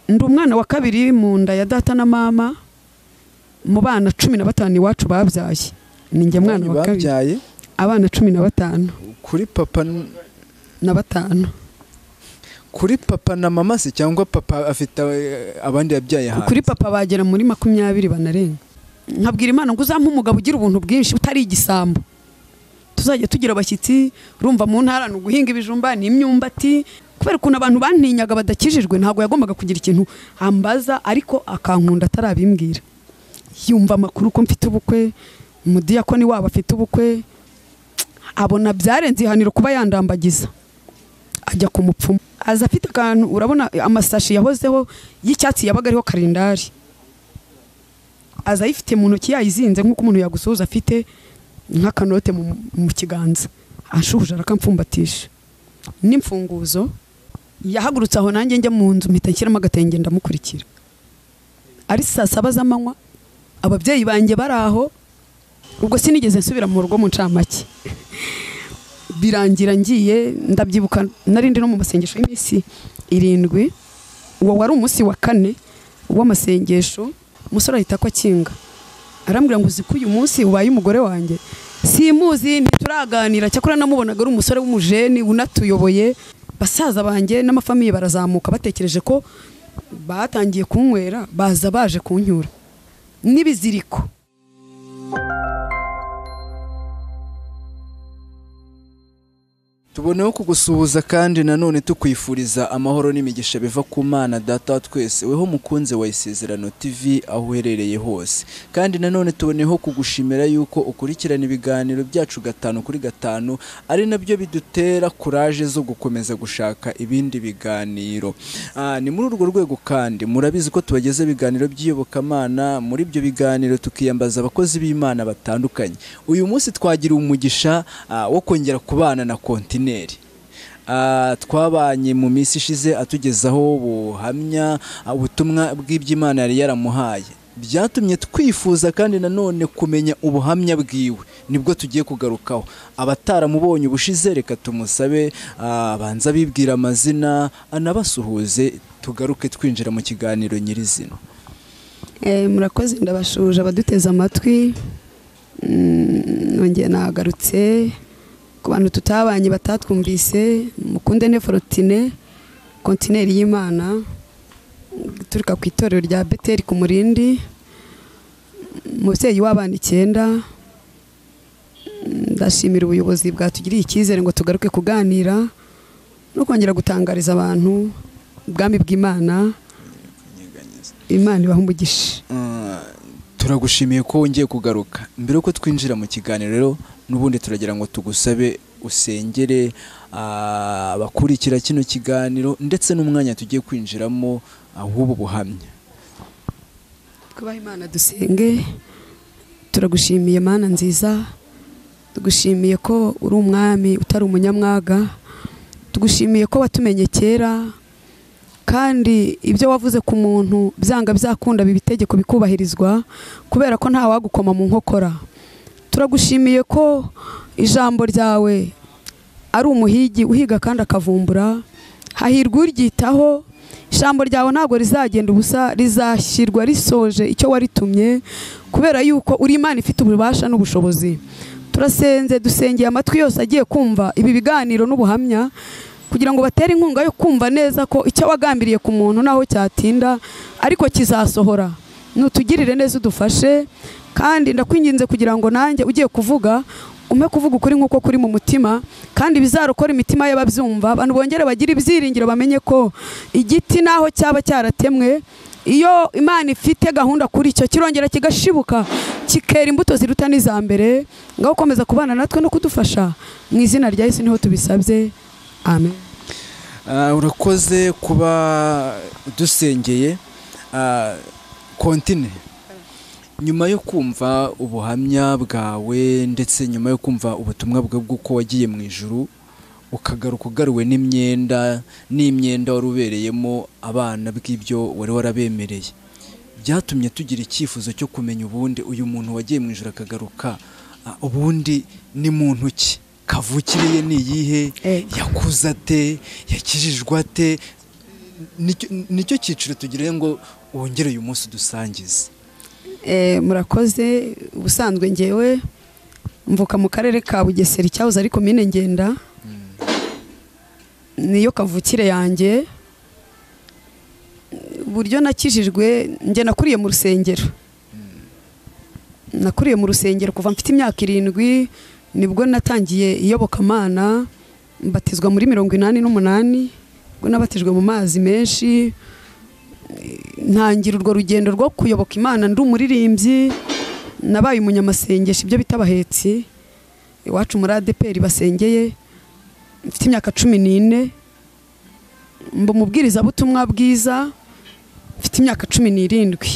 ndi umwana wa kabiri mu nda ya data na mama mu bana cumi na batanu iwacu babyaye ni njye mwana wa kabiri babyaye abana cumi na batanu kuri papa n- na batanu kuri papa na mama se cyangwa papa afite eh, abandi yabyaye hanze kuri papa bagera muri makumyabiri banarenga nkabwira imana ngo uzampe umugabo ugira ubuntu bwinshi utari igisambo tuzajya tugira abashyitsi urumva mu ntara ni uguhinga ibijumba ni imyumbati kubera ukuntu abantu bantinyaga badakijijwe ntabwo yagombaga kugira ikintu ambaza ariko akankunda atarabimbwira yumva amakuru ko mfite ubukwe umudiyakoni wabo afite ubukwe abona byarenze ihaniro kuba yandambagiza ajya ku mupfumu aza afite akantu urabona amasashi yahozeho y'icyatsi yabaga ariho karindari aza ayifite mu ntoki yayizinze nk'uko umuntu yagusuhuza afite nk'akanote mu, mu kiganza anshuhuje arakamfumbatisha n'imfunguzo yahagurutse aho nanjye njya mu nzu mpita nshyiramo agatenge ndamukurikira ari saa saba z'amanywa ababyeyi banjye bari aho ubwo sinigeze nsubira mu rugo mu ncamake birangira ngiye ndabyibuka narindi no mu masengesho y'iminsi irindwi uwo wari umunsi wa kane w'amasengesho umusore ahita ko akinga arambwira ngo uzi ko uyu munsi ubaye umugore wanjye simuzi ntituraganira cyakora namubonaga ari umusore w'umujeni unatuyoboye basaza banjye n'amafamiye barazamuka batekereje ko batangiye kunywera baza baje kunyura n'ibiziriko tuboneho kugusuhuza kandi nanone tukwifuriza amahoro n'imigisha biva ku mana data wa twese weho mukunze wa isezerano tv aho uherereye hose kandi nanone tuboneho kugushimira yuko ukurikirana ibiganiro byacu gatanu kuri gatanu ari nabyo bidutera kuraje zo gukomeza gushaka ibindi biganiro Ah, ni muri urwo rwego kandi murabizi ko tubageza ibiganiro by'iyobokamana muri ibyo biganiro tukiyambaza abakozi b'imana batandukanye uyu munsi twagiriwe umugisha ah, wo kongera kubana na kontineri Ah, twabanye mu minsi ishize atugezaho buhamya ah, ubutumwa bw'iby'imana yari yaramuhaye byatumye twifuza kandi nanone kumenya ubuhamya bwiwe nibwo tugiye kugarukaho abataramubonye ubushize reka tumusabe ah, abanze abibwira amazina anabasuhuze tugaruke twinjira mu kiganiro nyirizina Eh, murakoze ndabashuje abaduteze amatwi Mm, nongeye nagarutse ku bantu tutabanye batatwumvise mukunde ne forotine kontineri y'imana uturuka ku itorero rya beteri ku murindi umubyeyi w'abana icyenda Mm, ndashimira ubuyobozi bwatugiriye icyizere ngo tugaruke kuganira no kongera gutangariza abantu ubwami bw'imana imana ibaha umugisha Ah, turagushimiye ko wongeye kugaruka mbere yuko twinjira mu kiganiro rero n'ubundi turagira ngo tugusabe usengere ah, abakurikira kino kiganiro ndetse n'umwanya tugiye kwinjiramo ah, w'ubu buhamya twubaha imana dusenge turagushimiye mana nziza tugushimiye ko uri umwami utari umunyamwaga tugushimiye ko watumenye kera kandi ibyo wavuze ku muntu byanga byakunda biba itegeko bikubahirizwa kubera ko nta wagukoma mu nkokora turagushimiye ko ijambo ryawe ari umuhigi uhiga kandi akavumbura hahirwa uryitaho ijambo ryawe ntabwo rizagenda ubusa rizashyirwa risoje icyo waritumye kubera yuko uri imana ifite ububasha n'ubushobozi turasenze dusengeye amatwi yose agiye kumva ibi biganiro n'ubuhamya kugira ngo batere inkunga yo kumva neza ko icyo wagambiriye ku muntu naho cyatinda ariko kizasohora nutugirire neza udufashe kandi ndakwinginze kugira ngo nanjye ugiye kuvuga ume kuvuga ukuri nk'uko kuri mu mutima kandi bizarokora imitima y'ababyumva abantu bongere bagire ibyiringiro bamenye ko igiti naho cyaba cyaratemwe iyo imana ifite gahunda kuri cyo kirongera kigashibuka kikera imbuto ziruta n'iza mbere ngaho ukomeza kubana natwe no kudufasha mu izina rya yesu niho tubisabye amen Ah, urakoze kuba dusengeye Ah, kontine nyuma yo kumva ubuhamya bwawe ndetse nyuma yo kumva ubutumwa bwawe bw'uko wagiye mu ijuru ukagaruka ugaruwe n'imyenda n'imyenda wari ubereyemo abana bw'ibyo wari warabemereye byatumye tugira icyifuzo cyo kumenya ubundi uyu muntu wagiye mu ijuru akagaruka ah, ubundi ni muntu ki kavukiriye ni iyihe Eh. yakuze ate yakijijwe ate nicyo- nicyo cyiciro tugira ngo wongere uyu munsi udusangize Eh, murakoze ubusanzwe ngewe mvuka mu karere ka bugesera icyahoze ari komine ngenda niyo kavukire yanjye uburyo nakijijwe njye nakuriye mu rusengero nakuriye mu rusengero kuva mfite imyaka irindwi nibwo natangiye iyobokamana mbatizwa muri mirongo inani n'umunani ubwo nabatijwe mu mazi menshi ntangira urwo rugendo rwo kuyoboka imana ndi umuririmbyi nabaye umunyamasengesho ibyo bita abahetsi iwacu muri adeperi basengeye mfite imyaka cumi n'ine mba umubwirizabutumwa bwiza mfite imyaka cumi n'irindwi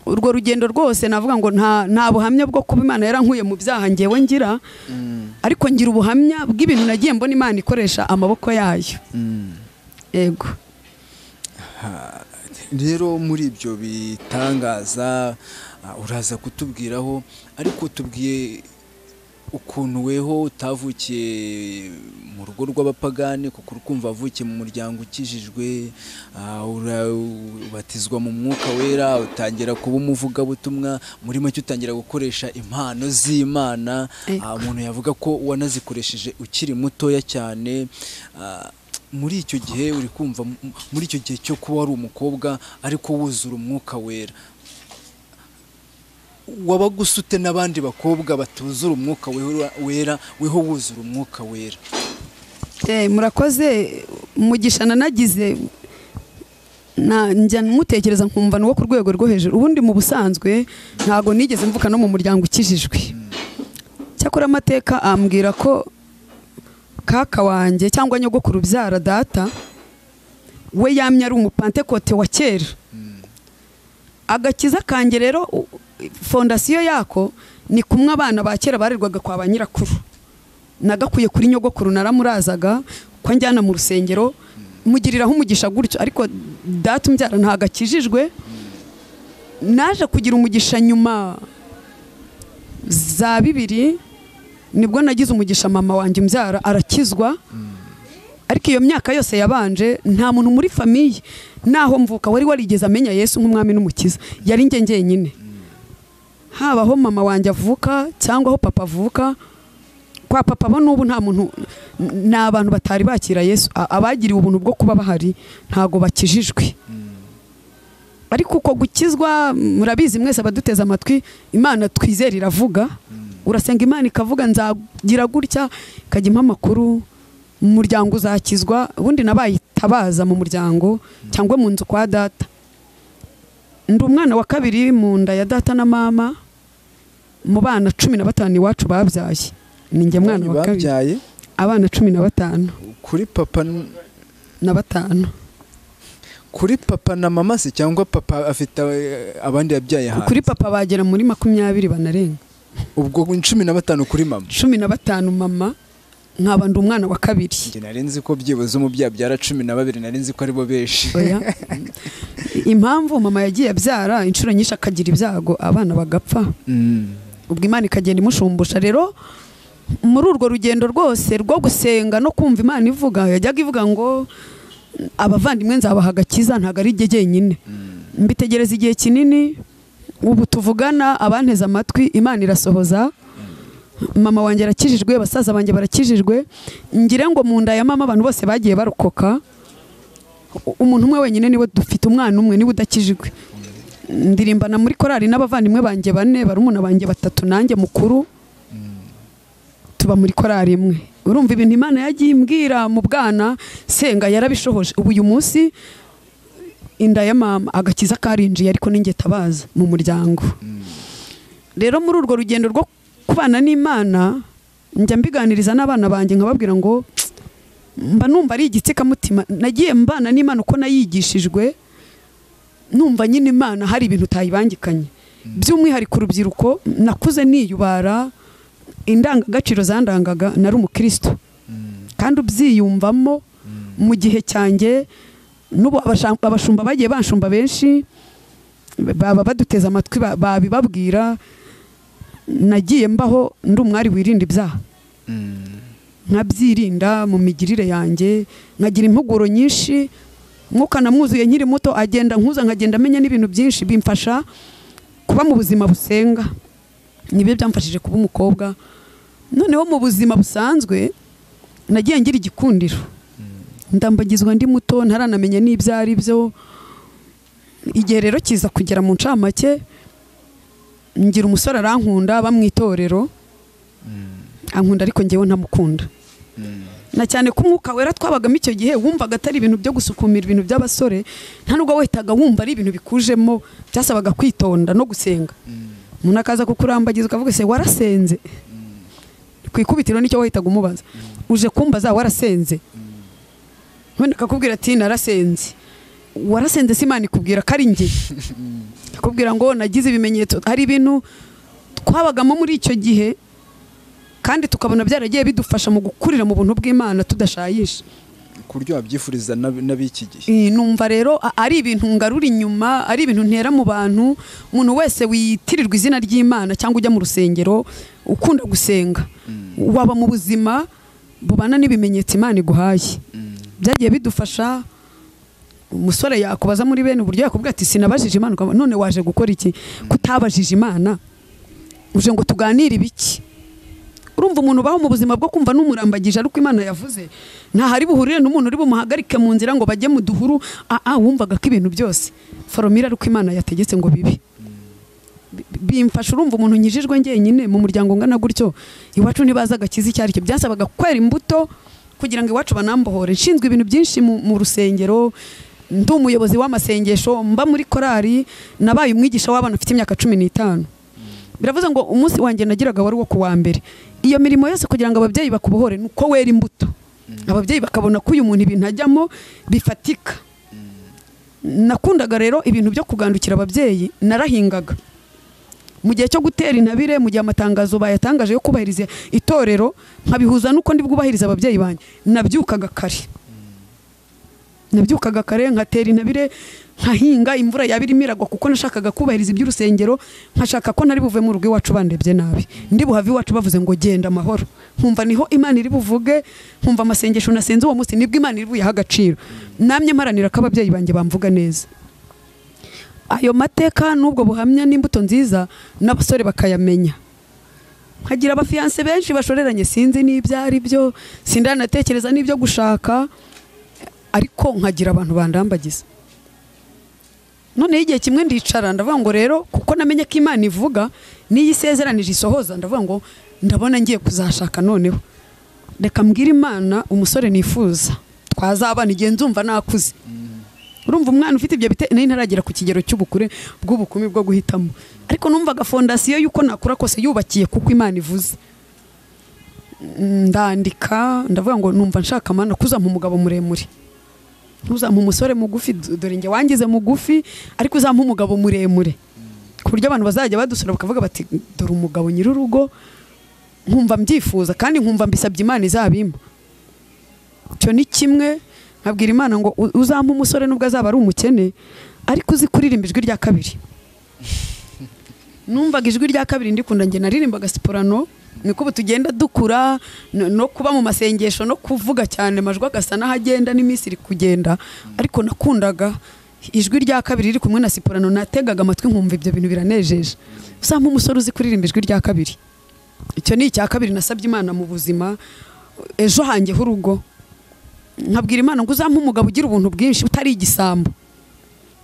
urwo rugendo rwose navuga ngo nta nta buhamya bwo kuba imana yarankuye mu byaha ngewe ngira ariko ngira ubuhamya bw'ibintu nagiye mbona imana ikoresha amaboko yayo yego rero muri ibyo bitangaza ah, uraza kutubwiraho ariko tubwiye ukuntu weho utavukiye mu rugo rw'abapagani kuko uri kumva wavukiye mu muryango ukijijwe ah, ura- ubatizwa mu mwuka wera utangira kuba umuvugabutumwa muri make utangira gukoresha impano z'imana Ego. Ah, umuntu yavuga ko wanazikoresheje ukiri mutoya cyane ah, muri icyo gihe uri kumva m- m- muri icyo gihe cyo kuba wari umukobwa ariko wuzura umwuka wera wabaga usute n'abandi bakobwa batuzura umwuka wera- wera weho wuzura umwuka wera Eh, murakoze umugisha nanagize na njya mutekereza nkumva ni uwo ku rwego rwo hejuru ubundi mu busanzwe ntabwo nigeze mvuka no mu muryango ukijijwe cyakora amateka ambwira ko kaka wanjye cyangwa nyogokuru ubyara data we yamye ari umupantekote wa kera agakiza kanjye rero u- fondasiyo yako ni kumwe abana ba kera barerwaga kwa ba nyirakuru nagakwiye kuri nyogokuru naramurazaga ko njyana mu rusengero mugiriraho umugisha gutyo ariko data umbyara ntabwo akijijwe naje kugira umugisha nyuma za bibiri nibwo nagize umugisha mama wanjye umbyara arakizwa ariko iyo myaka yose yabanje nta muntu muri famiye naho mvuka wari warigeze amenya yesu nk'umwami n'umukiza yari njye njyenyine haba aho mama wanjye avuka cyangwa aho papa avuka kwa papa bo n'ubu nta muntu n- ni abantu batari bakira yesu A- abagiriwe ubuntu bwo kuba bahari ntago bakijijwe ariko uko gukizwa murabizi mwese abaduteze amatwi imana twizera iravuga urasenga imana ikavuga nzagira gutya ikajya impa amakuru mu muryango uzakizwa ubundi nabayitabaza mu muryango cyangwa mu nzu kwa data ndi umwana wa kabiri mu nda ya data na mama mu bana cumi na batanu iwacu babyaye ni njye mwana wa kabiri babyaye abana cumi na batanu kuri papa n- na batanu kuri papa na mama se cyangwa papa afite eh, abandi yabyaye hanze kuri papa bagera muri makumyabiri banarenga ubwo cumi na batanu kuri mama cumi na batanu mama nkaba ndi umwana wa kabiri Njye narenzi ko byibuze umubyeyi abyara cumi na babiri narenzi ko aribo benshi oya impamvu mama yagiye abyara inshuro nyinshi akagira ibyago abana bagapfa Mm. ubwo imana ikagenda imushumbusha rero muri urwo rugendo rwose rwo gusenga no kumva imana ivuga yajyaga ivuga ngo abavandimwe nzabaha agakiza ntabwo ari jye jyenyine mbitegereza igihe kinini ubu tuvugana abanteze amatwi imana irasohoza mama wanjye arakijijwe basaza banjye barakijijwe ngire ngo mu nda ya mama abantu bose bagiye barokoka U- umuntu umwe wenyine niwe dufite umwana umwe niwe udakijijwe ndirimbana muri korali n'abavandimwe banjye bane barumuna banjye batatu nanjye mukuru tuba muri korali imwe urumva ibintu imana yagiye imbwira mu bwana senga yarabishohoje ubu uyu munsi inda ya mama agakiza karinjiye ariko ninjye tabaza mu muryango rero muri urwo rugendo rwo kubana n'imana njya mbiganiriza n'abana banjye nkababwira ngo mba numva ari igitsikamutima nagiye mbana n'imana uko nayigishijwe numva nyine imana hari ibintu utayibangikanye by'umwihariko urubyiruko nakuze niyubara indangagaciro zandangaga nari umukristo kandi ubyiyumvamo mu gihe cyanjye n'ubu abasha- abashumba bagiye banshumba benshi baba baduteze amatwi ba- babibabwira nagiye mbaho ndi umwari wirinda ibyaha nkabyirinda mu migirire yanjye nkagira impuguro nyinshi mwuka namwuzuye nkiri muto agenda nkuza nkagenda amenya n'ibintu byinshi bimfasha kuba mu buzima busenga nibyo byamfashije kuba umukobwa noneho mu buzima busanzwe nagiye ngira igikundiro ndambagizwa ndi muto ntaranamenya n'ibyo ari byo igihe rero kiza kugera mu ncamake ngira umusore arankunda bamwitorero ankunda ariko ngewe ntamukunda na cyane ko umwuka wera twabagamo icyo gihe wumvaga atari ibintu byo gusukumira ibintu by'abasore nta nubwo wahitaga wumva ari ibintu bikujemo byasabaga kwitonda no gusenga umuntu akaza kukurambagizwa avuga se warasenze ku ikubitiro nicyo wahitaga umubaza uje kumbaza warasenze wenda akakubwira ati narasenze warasenze si imana ikubwira ko ari njye akubwira ngo nagize ibimenyetso hari ibintu twabagamo muri icyo gihe kandi tukabona byaragiye bidufasha mu gukurira mu buntu bw'imana tudashayisha ku buryo wabyifuriza n'ab- n'ab'iki gihe Eh, numva rero a- ari ibintu ngarura inyuma ari ibintu ntera mu bantu umuntu wese witirirwa izina ry'imana cyangwa ujya mu rusengero ukunda gusenga waba mu buzima bubana n'ibimenyetso imana iguhaye byagiye bidufasha umusore yakubaza muri bene uburyo yakubwira ati sinabajije imana ukaba- none waje gukora iki kutabajije imana uje ngo tuganire ibiki urumva umuntu ubaho mu buzima bwo kumva n'umurambagije ariko imana yavuze ntahari buhurire n'umuntu uri bumuhagarike mu nzira ngo bajye mu duhuru aa wumvaga ko ibintu byose foromira ariko imana yategetse ngo bibi Bi- bimfasha urumva umuntu nkijijwe njyenyine mu muryango ungana gutyo iwacu ntibazi agakiza icyo aricyo byasabaga kwera imbuto kugira ngo iwacu banambohore nshinzwe ibintu byinshi mu, mu rusengero ndi umuyobozi w'amasengesho mba muri korali nabaye umwigisha w'abana ufite imyaka cumi n'itanu biravuze ngo umunsi wanjye nagiraga wari uwo ku wa mbere iyo mirimo yose kugira ngo ababyeyi bakubohore ni uko wera imbuto ababyeyi bakabona ko uyu muntu ibintu ajyamo bifatika nakundaga rero ibintu byo kugandukira ababyeyi narahingaga mu gihe cyo gutera intabire mu gihe amatangazo bayatangaje yo kubahiriza itorero nkabihuza n'uko ndi bwubahirize ababyeyi banjye nabyukaga kare nabyukaga kare nkatera intabire nkahinga imvura yaba irimo iragwa kuko nashakaga kubahiriza iby'urusengero nkashaka ko ntari buve mu rugo iwacu bandebye nabi ndi buhave iwacu bavuze ngo genda amahoro nkumva niho imana iri buvuge nkumva amasengesho nasenze uwo munsi nibwo imana iri buyahe agaciro namye mparanira ko ababyeyi banjye bamvuga neza ayo mateka n'ubwo buhamya n'imbuto nziza n'abasore bakayamenya nkagira abafiyanse benshi bashoreranye sinzi n'ibyo ari byo sindanatekereza n'ibyo gushaka ariko nkagira abantu bandambagiza noneho igihe kimwe ndicara ndavuga ngo rero kuko namenye ko imana ivuga n'iyo isezeranije isohoza ndavuga ngo ndabona ngiye kuzashaka noneho reka mbwire imana umusore nifuza twazabana igihe nzumva nakuze urumva umwana ufite ibyo bite nari ntaragera ku kigero cy'ubukure bw'ubukumi bwo guhitamo ariko numvaga fondasiyo y'uko nakura kose yubakiye kuko imana ivuze Mm, ndandika ndavuga ngo numva nshaka amana kuzampa umugabo muremure ntuzampa umusore mugufi d- dore njye wangize mugufi ariko uzampa umugabo muremure ku buryo abantu bazajya badusura bakavuga bati dore umugabo nyir'urugo nkumva mbyifuza kandi nkumva mbisabye imana izabimpa icyo ni kimwe nkabwira imana ngo "U- uzampa umusore nubwo azaba ari umukene ariko uzi kuririmba ijwi rya kabiri numvaga ijwi rya kabiri ndikunda njye naririmbaga siporano niko ubu tugenda dukura no no kuba mu masengesho no kuvuga cyane amajwi agasa n'ahagenda n'iminsi iri kugenda ariko nakundaga ijwi rya kabiri riri kumwe na siporano nategaga amatwi nkumva ibyo bintu biranejeje uzampa umusore uzi kuririmba ijwi rya kabiri icyo ni icya kabiri nasabye imana mu buzima ejo hanjye h'urugo nkabwira imana ngo uzampe umugabo ugira ubuntu bwinshi utari igisambo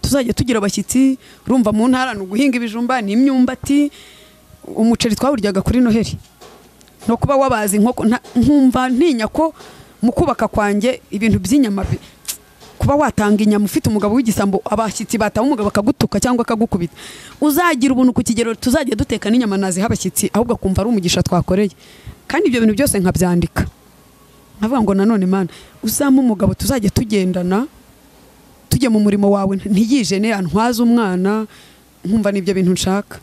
tuzajya tugira abashyitsi urumva mu ntara ni uguhinga ibijumba n'imyumbati umuceri twawuryaga kuri noheli no kuba wabazi inkoko nta- nkumva ntinya ko mu kubaka kwanjye ibintu by'inyama bi- kuba watanga inyama ufite umugabo w'igisambo abashyitsi bataba umugabo akagutuka cyangwa akagukubita uzagira ubuntu ku kigero tuzajya duteka n'inyama naziha abashyitsi ahubwo akumva ari umugisha twakoreye kandi ibyo bintu byose nkabyandika nkavuga ngo nanone mana uzampe umugabo tuzajya tugendana tujya mu murimo wawe ntiyijene antwaze umwana nkumva n'ibyo bintu nshaka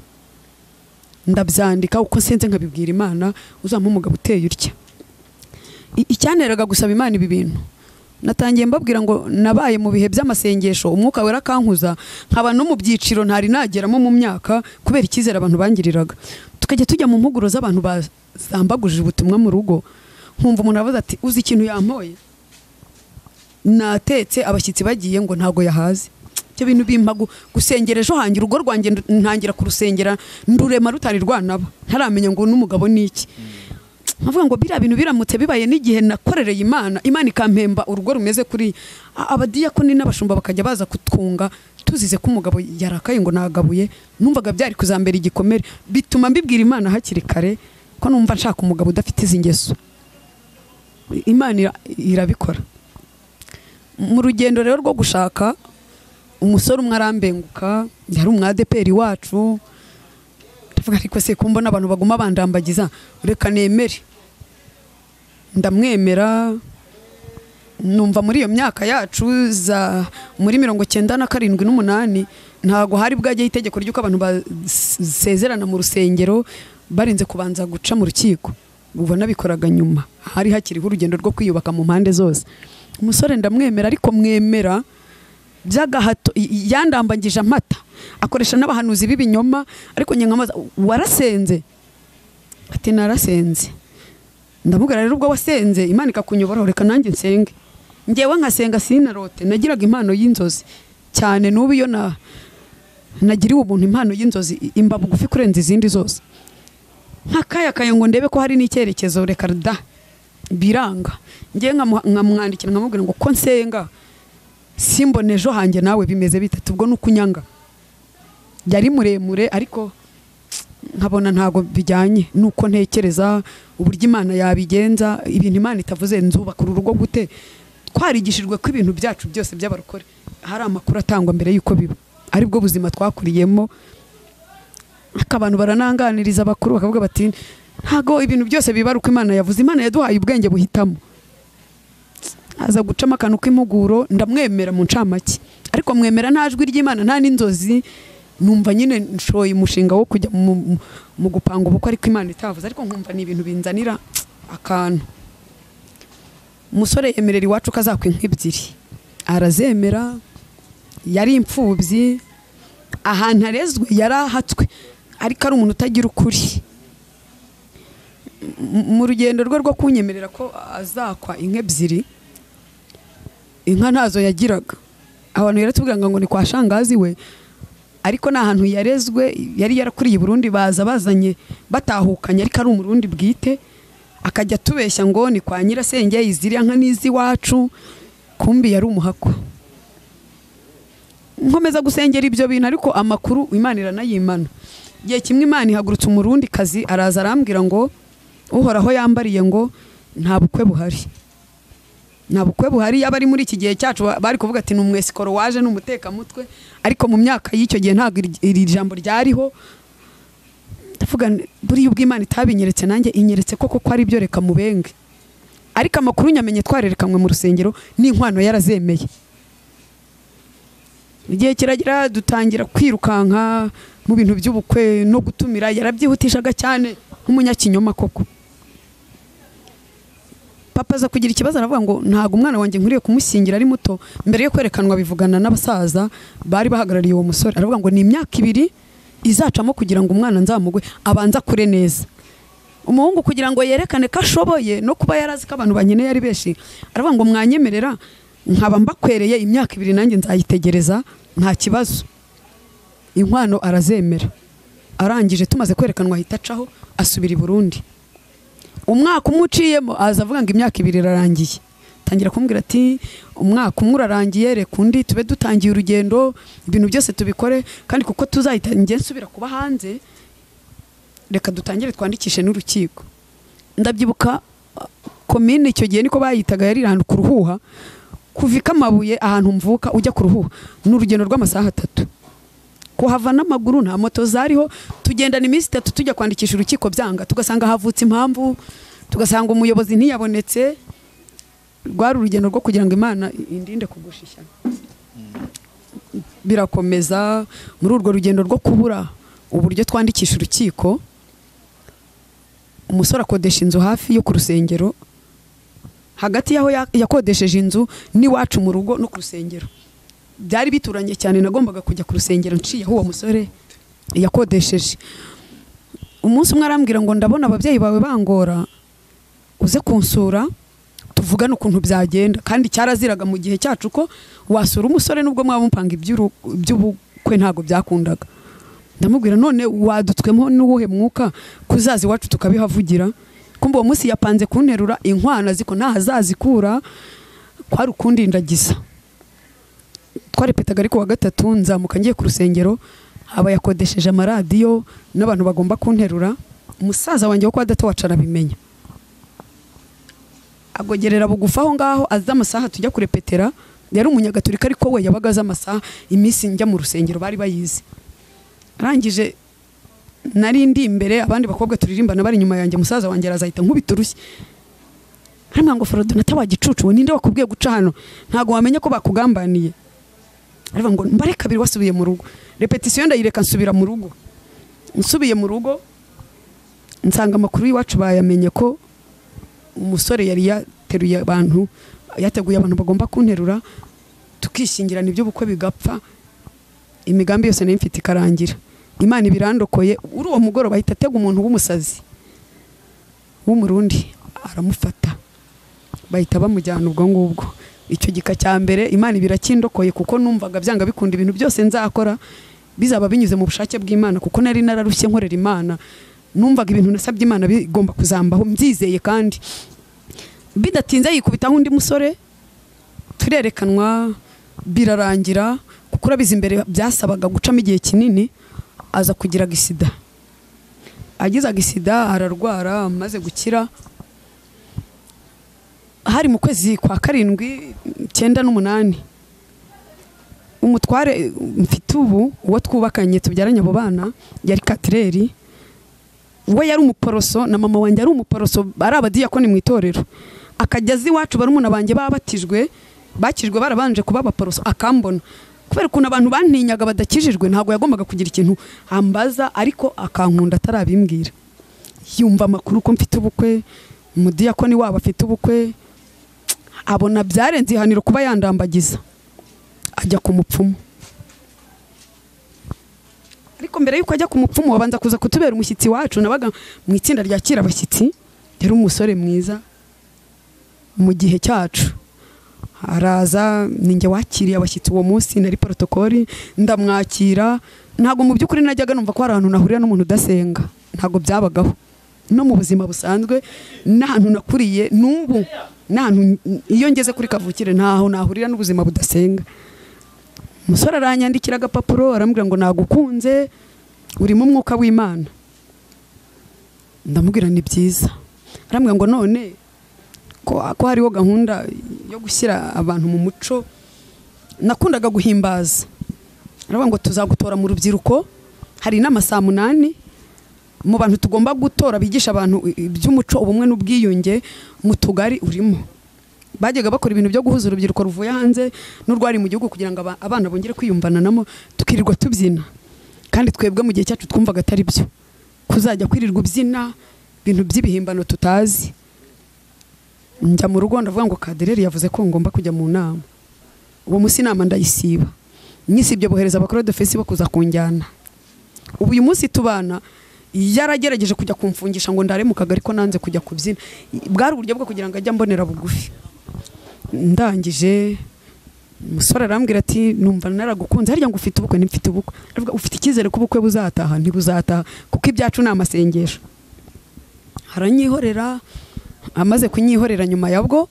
ndabyandika uko senze nkabibwira imana uzampa umugabo uteye utya I- icyanteraga gusaba imana ibi bintu natangiye mbabwira ngo nabaye mu bihe by'amasengesho umwuka wera akankuza nkaba no mu byiciro ntari nageramo mu myaka kubera icyizere abantu bangiriraga tukajya tujya mu mpuguro z'abantu bazambaguje ubutumwa mu rugo nkumva umuntu avuze ati uzi ikintu yampoye natetse abashyitsi bagiye ngo ntago yahaze ibyo bintu bimpagu gusengera ejo hangira urugo rwanjye ndu- ntangira kurusengera ndurema rutari rwanaba ntaramenya ngo n'umugabo ni iki nkavuga ngo biriya bintu biramutse bibaye n'igihe nakorereye imana imana ikampemba urugo rumeze kuri A- abadiyakoni n'abashumba bakajya baza kutwunga tuzize ko umugabo yarakaye ngo nagabuye numvaga byari kuzambera igikomere bituma mbibwira imana hakiri kare ko numva nshaka umugabo udafite izi ngeso imana ira- irabikora mu rugendo rero rwo gushaka umusore umwe arambenguka yari umwadeperi wacu ndavuga ariko se ko mbona abantu baguma bandambagiza reka nemere ndamwemera numva muri iyo myaka yacu za muri mirongo cyenda na karindwi n'umunani ntabwo hari bwajyaho itegeko ry'uko abantu basezerana mu rusengero barinze kubanza guca mu rukiko ubu nabikoraga nyuma hari hakiriho urugendo rwo kwiyubaka mu mpande zose umusore ndamwemera ariko mwemera by'agahato i- i- yandambagije amata akoresha n'abahanuzi b'ibinyoma ariko njye nkamubaza warasenze ati narasenze ndamubwira rero ubwo wasenze imana ikakunyoboraho reka nanjye nsenge ngewe nkasenga sinarote nagiraga impano y'inzozi cyane n'ubu iyo na nagiriwe ubuntu impano y'inzozi i- imba bugufi kurenza izindi zose nkakayakaye ngo ndebe ko hari n'icyerekezo reka da biranga ngewe nkamu- nkamwandikira nkamubwira ngo ko nsenga simbona ejo hanjye nawe bimeze bitatu ubwo ni ukunyanga yari muremure ariko nkabona ntabwo bijyanye nuko ntekereza uburyo imana yabigenza ibintu imana itavuze nzubakura urugo gute twarigishijwe ko ibintu byacu byose by'abarokore hari amakuru atangwa mbere y'uko biba aribwo buzima twakuriyemo ariko abantu barananganiriza abakuru bakavuga bati ntago ibintu byose bibaruka imana yavuze imana yaduhaye ubwenge buhitamo aza gucamo akantu k'impuguro ndamwemera mu ncamake ariko mwemera nta jwi ry'imana nta n'inzozi numva nyine nshoye umushinga wo kujya mu, mu- mu gupanga ubukwe ariko imana itavuze ariko nkumva ni ibintu binzanira akantu umusore yemerera iwacu ko azakwa inka ebyiri arazemera yari imfubyi ahantu arezwe yari ahatswe ariko ari umuntu utagira ukuri M- mu rugendo rwe rwo kunyemerera ko azakwa inka ebyiri inka ntazo yagiraga abantu yaratubwiraga ngo ni kwa shangazi we ariko ni ahantu yarezwe yari yarakuriye i burundi baza bazanye batahukanye ariko ari umurundi bwite akajya atubeshya ngo ni kwa nyirasenge iziriya nka n'iz'iwacu kumbi yari umuhakwa nkomeza gusengera ibyo bintu ariko amakuru imana iranayimana igihe kimwe imana ihagurutse umurundi kazi araza arambwira ngo uhoraho yambariye ngo nta bukwe buhari nta bukwe buhari yaba ari muri iki gihe cyacu ba- bari kuvuga ati ni umwesikoro waje ni umutekamutwe ariko mu myaka y'icyo gihe ntabwo iri- iri jambo ryariho ndavuga nti, buriya ubwo imana itabinyeretse nanjye inyeretse koko ko ari byo reka mubenge ariko amakuru nyamenye twarerekanwe mu rusengero n'inkwano yarazemeye igihe kiragira dutangira kwirukanka mu bintu by'ubukwe no gutumira yarabyihutishaga cyane nk'umunyakinyoma koko papa aza kugira ikibazo aravuga ngo ntabwo umwana wanjye nkwiriye kumushyingira ari muto mbere yo kwerekanwa bivugana n'abasaza bari bahagarariye uwo musore aravuga ngo ni imyaka ibiri izacamo kugira ngo umwana nzamugwe abanze akure neza umuhungu kugira ngo yerekane ko ashoboye no kuba yari azi ko abantu bankeneye ari benshi aravuga ngo mwanyemerera nkaba mbakwereye imyaka ibiri nanjye nzayitegereza nta kibazo inkwano arazemera arangije tumaze kwerekanwa ahita acaho asubira i burundi umwaka umwe uciyemo aza avuga ngo imyaka ibiri irarangiye tangira kumbwira ati umwaka umwe urarangiye reka undi tube dutangiye urugendo ibintu byose tubikore kandi kuko tuzayitangiye nsubira kuba hanze reka dutangire twandikishe n'urukiko ndabyibuka uh, komine icyo gihe niko bayitaga yari iri ahantu ku ruhuha kuva i Kamabuye ahantu mvuka ujya ku ruhuha ni urugendo rw'amasaha atatu kuhava n'amaguru nta moto zariho tugendana iminsi itatu tujya kwandikisha urukiko byanga tugasanga havutse impamvu tugasanga umuyobozi ntiyabonetse rwari urugendo rwo kugira ngo imana indinde kugusha ishyano birakomeza muri urwo rugendo rwo kubura uburyo twandikisha urukiko umusore akodesha inzu hafi yo ku rusengero hagati y'aho ya- yakodesheje inzu n'iwacu mu rugo no ku rusengero byari bituranye cyane nagombaga kujya ku rusengero nciye aho uwo musore yakodesheje umunsi umwe arambwira ngo ndabona ababyeyi bawe bangora uze kunsura tuvuge tuvugane ukuntu byagenda kandi cyaraziraga mu gihe cyacu ko wasura umusore nubwo mwaba mupanga iby'uru- iby'ubukwe ntabwo byakundaga ndamubwira none wadutswemo n'uwuhe mwuka kuzaza iwacu tukabihavugira kumva uwo munsi yapanze kunterura inkwano aziko ntahazazikura kwari ukundindagiza twarepetaga ariko wa gatatu nzamuka ngiye ku rusengero abayakodesheje amaradiyo n'abantu bagomba kunterura umusaza wanjye wo kwa data wacu arabimenya agogerera bugufi aho ngaho azi amasaha tujya kurepetera yari umunyagatolika ariko we yabaga azi amasaha iminsi njya mu rusengero bari bayizi arangije nari ndi imbere abandi bakobwa turirimbana bari inyuma yanjye umusaza wanjye arazahita nkubita urushyi hano ngofero donata wagicucu ninde wakubwiye guca hano ntabwo wamenya ko bakugambaniye aravuga ngo mbare kabiri wasubiye mu rugo repetisiyo ndayireka nsubira mu rugo nsubiye mu rugo nsanga amakuru y'iwacu bayamenye ko umusore yari yateruye abantu yateguye abantu bagomba kunterura tukishingirana iby'ubukwe bigapfa imigambi yose nayo mfite ikarangira imana ibirandokoye uri uwo mugoroba ahita atega umuntu w'umusazi w'umurundi aramufata bahita bamujyana ubwo ngubwo icyo gika cya mbere imana ibirakindokoye kuko numvaga byanga bikunda ibintu byose nzakora bizaba binyuze mu bushake bw'imana kuko nari nararushye nkorera imana numvaga ibintu nasabye imana bigomba kuzambaho mbyizeye kandi bidatinze yikubitaho undi musore turerekanwa birarangira kuko urabizi imbere byasabaga gucamo igihe kinini aza kugira gisida agize agisida ararwara amaze gukira hari mu kwezi kwa karindwi icyenda n'umunani umutware mfite ubu uwo twubakanye tubyaranye abo bana yari katireri we yari umuporoso na mama wanjye ari umuporoso ari abadiyakoni mu itorero akajya azi iwacu barumuna banjye babatijwe bakijwe barabanje kuba abaporoso akambona kubera ukuntu abantu bantinyaga badakijijwe ntabwo yagombaga kugira ikintu ambaza ariko akankunda atarabimbwira yumva amakuru ko mfite ubukwe umudiyakoni wabo afite ubukwe abona byarenze ihaniro kuba yandambagiza ajya ku mupfumu ariko mbere y'uko ajya ku mupfumu wabanza kuza kutubera umushyitsi wacu nabaga mu itsinda ryakira abashyitsi yari umusore mwiza mu gihe cyacu araza ninjye wakiriye abashyitsi uwo munsi nari porotokoli ndamwakira ntabwo mu by'ukuri najyaga numva ko hari ahantu nahurira n'umuntu udasenga ntabwo byabagaho no mu buzima busanzwe n'ahantu nakuriye n'ubu n'ahantu iyo ngeze kuri kavukire ntaho nahurira n'ubuzima budasenga umusore aranyandikira agapapuro arambwira ngo nagukunze urimo umwuka w'imana ndamubwira ni byiza arambwira ngo none ko ko hariho gahunda yo gushyira abantu mu muco nakundaga guhimbaza aravuga ngo tuzagutora mu rubyiruko hari inama saa munani mu bantu tugomba gutora bigisha abantu iby'umuco ubumwe n'ubwiyunge mu tugari urimo bajyaga bakora ibintu byo guhuza urubyiruko ruvuye hanze n'urwari mu gihugu kugira ngo aba- abana bongere kwiyumvananamo tukirirwa tubyina kandi twebwe mu gihe cyacu twumvaga atari byo kuzajya kwirirwa ubyina ibintu by'ibihimbano tutazi njya mu rugo ndavuga ngo kadereri yavuze ko ngomba kujya mu nama uwo munsi inama ndayisiba nyisibye bohereza abakuru dofesi bakuza kunjyana ubu uyu munsi tubana yaragerageje kujya kumfungisha ngo ndare mu kagari ko nanze kujya kubyina bwari uburyo bwo kugira ngo ajye ambonera bugufi ndangije umusore arambwira ati numva naragukunze harya ngo ufite ubukwe ntimfite ubukwe aravuga ufite icyizere ko ubukwe buzataha ntibuzataha kuko ibyacu ni amasengesho aranyihorera amaze kunyihorera nyuma ya bwo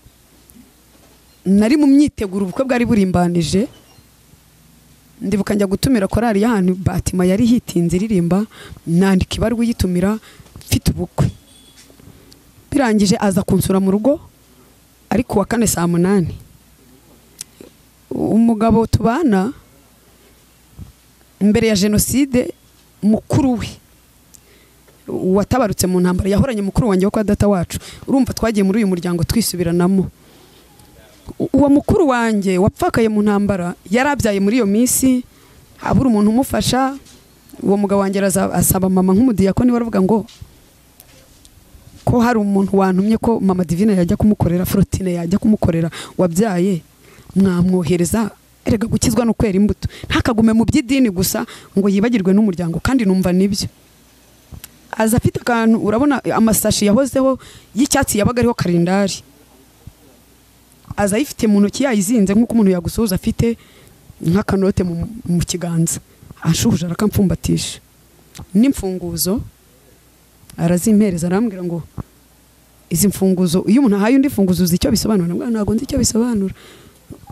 nari mu myiteguro ubukwe bwari burimbanije ndibuka njya gutumira korari y'ahantu batima yari hitinze iririmba nandika ibaruwa uyitumira mfite ubukwe birangije aza kunsura mu rugo ariko uwa kane saa munani umugabo tubana mbere ya jenoside mukuru we watabarutse mu ntambara yahoranye mukuru wanjye wo kwa data wacu urumva twagiye muri uyu muryango twisubiranamo U- uwo mukuru wanjye wapfakaye mu ntambara yarabyaye muri iyo minsi habura umuntu umufasha uwo mugabo wanjye araza- asaba mama nk'umudiyakoni waravuga ngo ko hari umuntu wantumye ko mama divine yajya kumukorera forotine yajya kumukorera wabyaye mwamwohereza erega gukizwa no kwera imbuto ntakagume mu by'idini gusa ngo yibagirwe n'umuryango kandi numva nibyo aza afite akantu urabona amasashi yahozeho y'icyatsi yabaga ariho karindari aza ayifite mu ntoki yayizinze nk'uko umuntu yagusuhuza afite nk'akanote mu- mu kiganza anshuhuje arakampfumbatisha n'imfunguzo arazimpereza arambwira ngo izi mfunguzo iyo umuntu ahaye undi mfunguzo uzi icyo bisobanura nabwo ntabwo nzi icyo bisobanura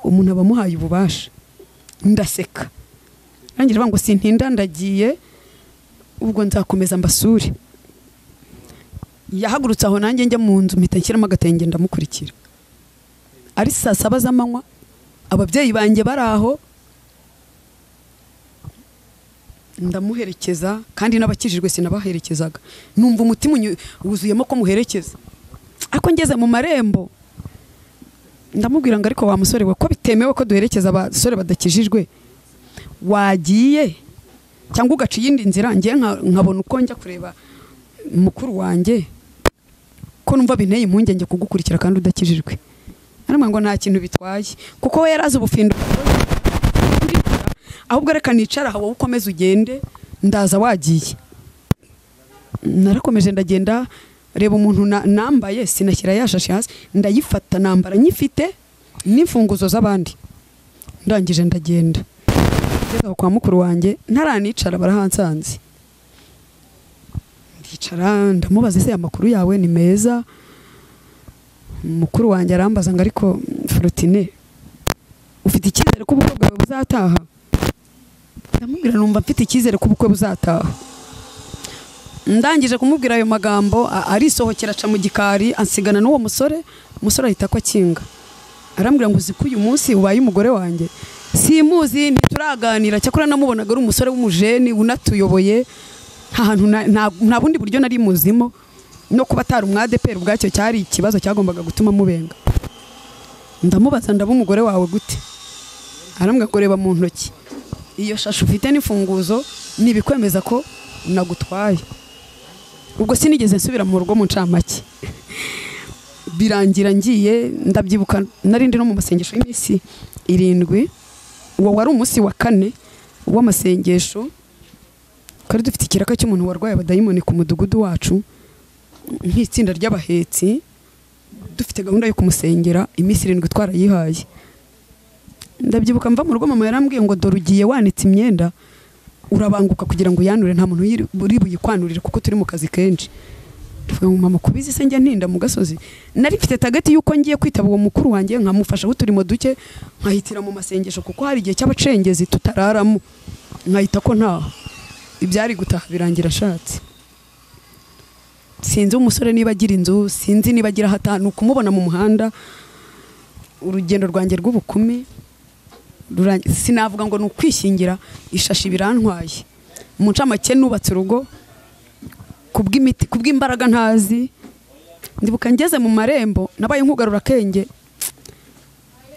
umuntu aba amuhaye ububasha ndaseka nanjye rero ngo sintinda ndagiye ubwo nzakomeza mbasure yahagurutse aho nanjye njya mu nzu mpita nshyiramo agatenge ndamukurikira ari saa saba z'amanywa ababyeyi banjye bari aho ndamuherekeza kandi n'abakijijwe sinabaherekezaga numva umutima unyu- wuzuyemo ko muherekeza ariko ngeze mu marembo ndamubwira ngo ariko wa musore we ko bitemewe ko duherekeza abasore badakijijwe wagiye cyangwa ugaca iyindi nzira ngiye nkabona uko njya kureba mukuru wanjye ko numva binteye impungenge kugukurikira kandi udakijijwe arimo ngo nta kintu bitwaye kuko we yari azi ubufindo ahubwo reka nicara aha wowe ukomeze ugende ndaza wagiye narakomeje ndagenda reba umuntu na- nambaye sinashyira yashashe hasi ndayifata nambara nyifite n'imfunguzo z'abandi ndangije ndagenda ngeze aho kwa mukuru wanjye ntaranicara barahansanze ndicara ndamubaza ese amakuru yawe ni meza mukuru wanjye arambaza ngo ariko forutine ufite icyizere ko ubukwe bwawe buzataha ndamubwira numva mfite icyizere ko ubukwe buzataha ndangije kumubwira ayo magambo a- arisohokera aca mu gikari ansigana n'uwo musore umusore ahita ko akinga arambwira ngo uzi ko uyu munsi ubaye umugore wanjye simuzi ntituraganira cyakora namubonaga ari umusore w'umujeni unatuyoboye nta hantu na- nta nta bundi buryo nari muzimo no kuba atari umwadeperi ubwacyo cyari ikibazo cyagombaga gutuma mubenga ndamubaza ndaba umugore wawe gute arambwira ngo reba mu ntoki iyo shashi ufite n'imfunguzo ni ibikwemeza ko nagutwaye ubwo sinigeze nsubira mu rugo mu ncamake birangira ngiye ndabyibuka narindi no mu masengesho y'iminsi irindwi uwo wari umunsi wa kane w'amasengesho twari dufite ikiraka cy'umuntu warwaye abadayimoni ku mudugudu wacu nk'itsinda ry'abahetsi dufite gahunda yo kumusengera iminsi irindwi twarayihaye ndabyibuka mva mu rugo mama yarambwiye ngo dore ugiye wanitse imyenda urabanguka kugira ngo uyanure nta muntu uyiri- uri buyikwanurire kuko turi mu kazi kenshi tuvuga ngo mama kubizi se njya ntinda mu gasozi nari mfite tageti y'uko ngiye kwitaba uwo mukuru wanjye nkamufasha uturimo duke nkahitira mu masengesho kuko hari igihe cy'abacengezi tutararamo nkahita ko ntaho ibyari gutaha birangira ashatse sinzi umusore niba agira inzu sinzi niba agira aho ataha ni ukumubona mu muhanda urugendo rwanjye rw'ubukumi rurangi- sinavuga ngo ni ukwishingira ishashi birantwaye mu ncamake nubatse urugo kubw'imiti kubw'imbaraga ntazi ndibuka ngeze mu marembo nabaye nk'ugarura akenge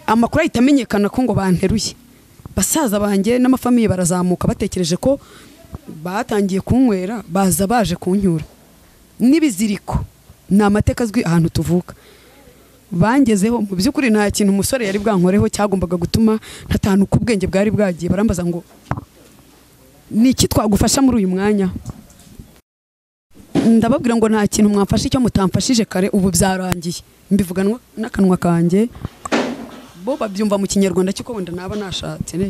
amakuru ahita amenyekana ko ngo banteruye basaza banjye n'amafamiye barazamuka batekereje ko batangiye kunywera baza baje kunyura n'ibiziriko ni amateka azwi ahantu tuvuka bangezeho mu by'ukuri nta kintu umusore yari bwankoreho cyagombaga gutuma ntatanu uko ubwenge bwari bwagiye barambaza ngo ni iki twagufasha muri uyu mwanya ndababwira ngo nta kintu mwamfashe icyo mutamfashije kare ubu byarangiye mbivuganwa n'akanwa kanjye bo babyumva mu kinyarwanda cy'uko wenda naba nashatse ne?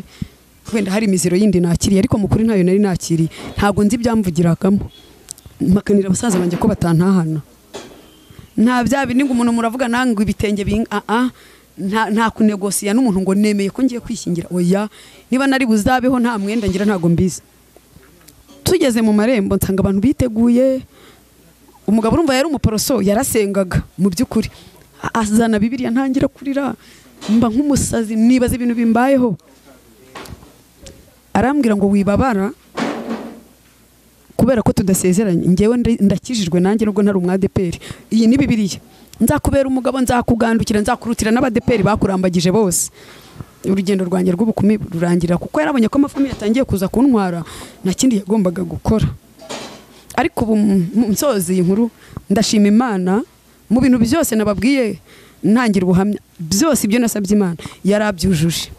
wenda hari imiziro yindi nakiriye ariko mu kuri ntayo nari nakiriye ntabwo nzi ibyamvugiragamo makanira abasaza banjye ko batantahana nta bya bindi ngo umuntu muravuga nangwe ibitenge binga aa nta nta kunegosiya n'umuntu ngo nemeye ko ngiye kwishingira oya niba nari buzabeho nta mwenda ngira ntabwo mbizi tugeze mu marembo nsanga abantu biteguye umugabo urumva yari umuporoso yarasengaga mu by'ukuri azana bibiriya ntangira kurira mba nk'umusazi nibaza ibintu bimbayeho arambwira ngo wibabara kubera ko tudasezeranye ngewe ndi- ndakijijwe nanjye nubwo ntari umwadeperi iyi ni bibiriya nzakubera umugabo nzakugandukira nzakurutira n'abadeperi bakurambagije bose urugendo rwanjye rw'ubukumi rurangira kuko yarabonye ko amafamiye atangiye kuza kuntwara nta kindi yagombaga gukora ariko ubu mu- nsoza iyi nkuru ndashima imana mu bintu byose nababwiye ntangira ubuhamya byose ibyo nasabye imana yarabyujuje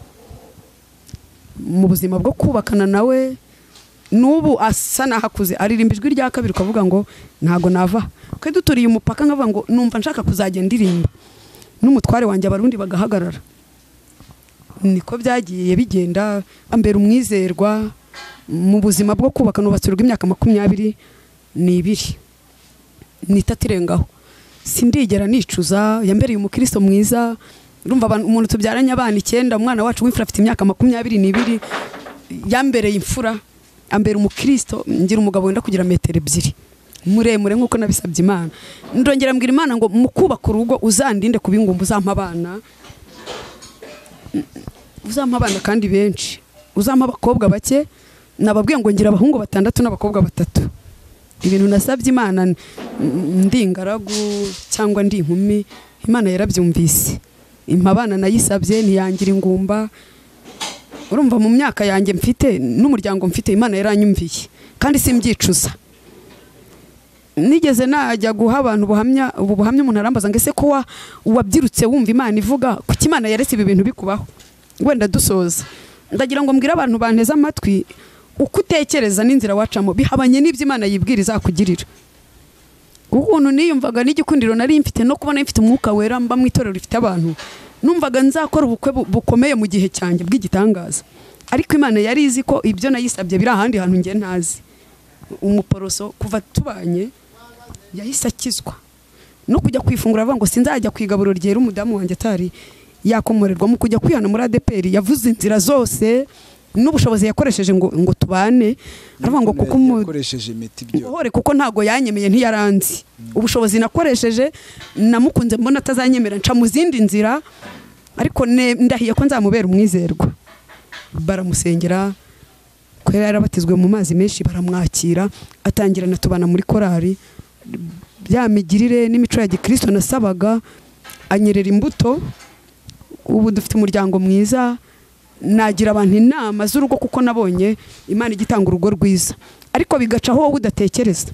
mu buzima bwo kubakana nawe n'ubu asa n'ahakuze aririmba ijwi rya kabiri ukavuga ngo ntago nava kwe duturiye umupaka nkavuga ngo numva nshaka kuzajya ndirimba n'umutware wanjye abarundi bagahagarara niko byagiye bigenda ambera umwizerwa mu buzima bwo kubaka nubatsirwa imyaka makumyabiri n'ibiri n'itatu irengaho sindigera nicuza yambereye umukristo mwiza urumva umuntu tubyaranye abana icyenda umwana wacu w'imfura afite imyaka makumyabiri n'ibiri yambereye imfura ambera umukristo ngira umugabo wenda kugira metero ebyiri muremure nk'uko nabisabye imana ndongera mbwira imana ngo mu kubaka urugo uzandinde ku bingumba uzampa abana uzampa abana kandi benshi uzampa abakobwa bake nababwiye ngo ngira abahungu batandatu n'abakobwa batatu ibintu nasabye imana ndi ingaragu cyangwa ndi inkumi imana yarabyumvise abana nayisabye ntiyangira ingumba urumva mu myaka yanjye mfite n'umuryango mfite imana yaranyumviye kandi simbyicuza nigeze najya guha abantu ubuhamya ubu buhamya umuntu arambaza ngo ese ko wabyirutse wumva imana ivuga kuko imana yaretse ibi bintu bikubaho wenda dusoza ndagira ngo mbwire abantu banteze amatwi uko utekereza n'inzira wacamo bihabanye n'ibyo imana yibwira izakugirira ukuntu niyumvaga n'igikundiro nari mfite no kubona mfite umwuka wera mba mu itorero rifite abantu numvaga nzakora ubukwe bukomeye mu gihe cyanjye bw'igitangaza ariko imana yari izi ko ibyo nayisabye biri ahandi hantu njye ntazi umuporoso kuva tubanye yahise akizwa no kujya kwifungura avuga ngo sinzajya ku igaburo ryera umudamu wanjye atari yakomorerwa mu kujya kwihana muri adeperi yavuze inzira zose n'ubushobozi yakoresheje ngo ngo tubane aravuga ngo kuko yakoresheje imiti uhore kuko ntabwo yanyemeye ntiyaranzi ubushobozi nakoresheje namukunze mbona atazanyemera nca mu zindi nzira ariko ndahiye ko nzamubera umwizerwa baramusengera ko yarabatizwe mu mazi menshi baramwakira atangira na tubana muri korari bya migirire n'imico ya gikirisito nasabaga anyerera imbuto ubu dufite umuryango mwiza nagira abantu inama z'urugo kuko nabonye imana igitanga urugo rwiza ariko bigaca aho wowe udatekereza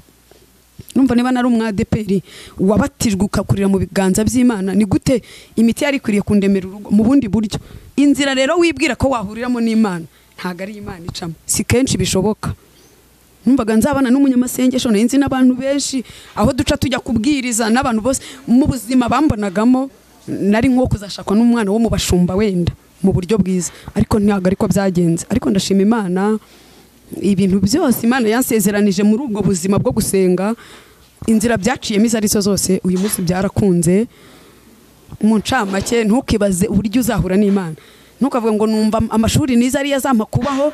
numva niba nari umwadeperi wabatijwe ukakurira mu biganza by'imana ni gute imiti yari ikwiriye kundemera urugo mu bundi buryo inzira rero wibwira ko wahuriramo n'imana ntabwo ari imana icamo si kenshi bishoboka numvaga nzabana n'umunyamasengesho nari nzi n'abantu benshi aho duca tujya kubwiriza n'abantu bose mu buzima bambonagamo nari nko kuzashakwa n'umwana wo mu bashumba wenda mu buryo bwiza ariko ntabwo ariko byagenze ariko ndashima imana ibintu byose imana yansezeranije muri ubwo buzima bwo gusenga inzira byaciyemo izo arizo zose uyu munsi byarakunze mu ncamake ntukibaze uburyo uzahura n'imana ntukavuga ngo numva amashuri niza ariyo azampa kubaho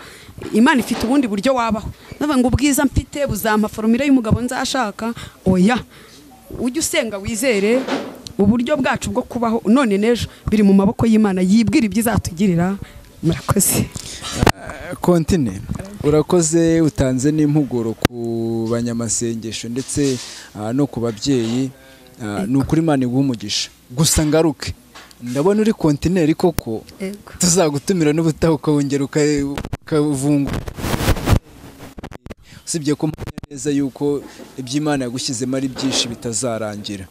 imana ifite ubundi buryo wabaho ndavuga ngo ubwiza mfite buzampa foromire y'umugabo nzashaka oya ujye usenga wizere uburyo bwacu bwo kubaho none n'ejo biri mu maboko y'imana yibwira ibyo izatugirira murakoze kontine urakoze utanze n'impuguro ku banyamasengesho ndetse no ku babyeyi ni ukuri imana iguha umugisha gusa ngaruke ndabona uri kontineri koko tuzagutumira n'ubutaha ukawongera ukavungura usibye ko mbona neza yuko iby'imana yagushyizemo ari byinshi bitazarangira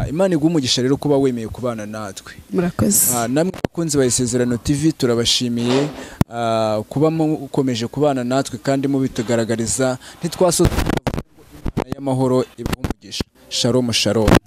imana iguha umugisha rero kuba wemeye kubana natwe murakoze namwe abakunzi ba isezerano tv turabashimiye kuba mukomeje kubana natwe kandi mubitugaragariza ntitwasoza y'amahoro ibaha umugisha sharomu sharomu